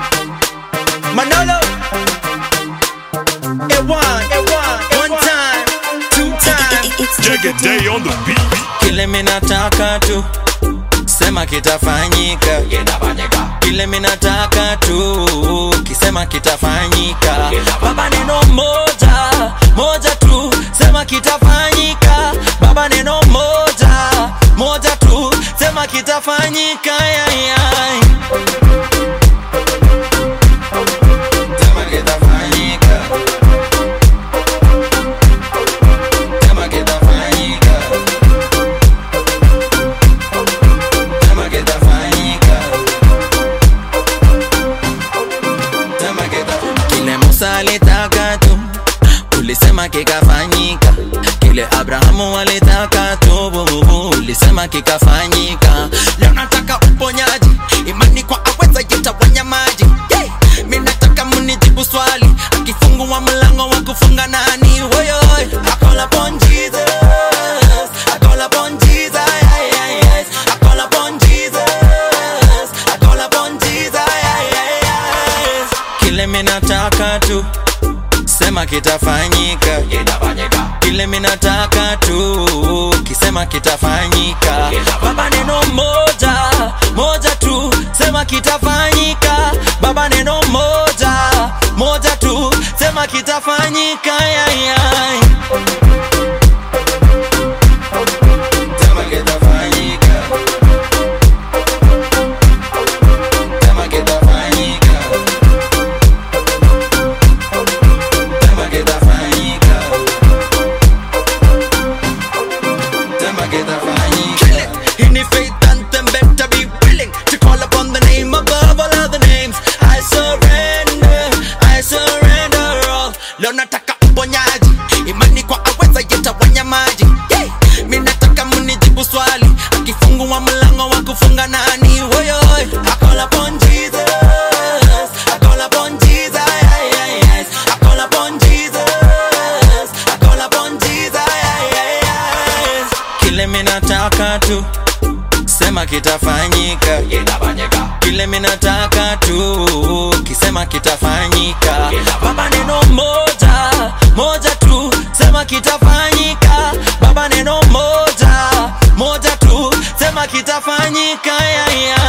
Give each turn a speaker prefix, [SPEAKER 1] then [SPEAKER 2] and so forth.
[SPEAKER 1] Manolo. A1, one time, two time.
[SPEAKER 2] Jagger Day on the beat.
[SPEAKER 3] kile minataka tu sema kitafanyika kile minataka tu kisema kitafanyika baba neno moja moja tu sema kitafanyika baba neno moja moja tu sema kitafanyika yayay. Sema kitafanyika. Sema kitafanyika. Sema kitafanyika. Sema kita- Kile Musa alitaka tu ulisema kikafanyika, kile Abrahamu alitaka tu bububu, ulisema kikafanyika. Leo nataka uponyaji, imani kwa aweza yetawanya maji. Yeah. Mi nataka munijibu swali, akifungua mlango wa kufunga nani? Woyoy, I call upon Jesus, I call upon Jesus, yeah, yeah, yes. I call upon Jesus, I call upon Jesus, yeah, yeah, yes. Kile mi nataka tu sema kitafanyika kile minataka tu kisema kitafanyika baba neno moja moja tu sema kitafanyika baba neno moja moja tu sema kitafanyika yayay. Sema kitafanyika. Sema kitafanyika. Sema kitafanyika. Sema kitafanyika. In the faith anthem, better be willing to call upon the name above all other names. I surrender, I surrender all. Leo nataka uponyaji, imani kwa aweza yetawanya maji. Yeah. Mi nataka munijibu swali, akifungua mlango wa kufunga nani? Woyoy, I call upon Jesus, I call upon Jesus, yeah, yeah, yes. I call upon Jesus, I call upon Jesus, yeah, yeah, yes. Kile mi nataka tu sema kitafanyika kile minataka tu kisema kitafanyika baba neno moja moja tu sema kitafanyika baba neno moja moja tu sema kitafanyika yeah, yeah.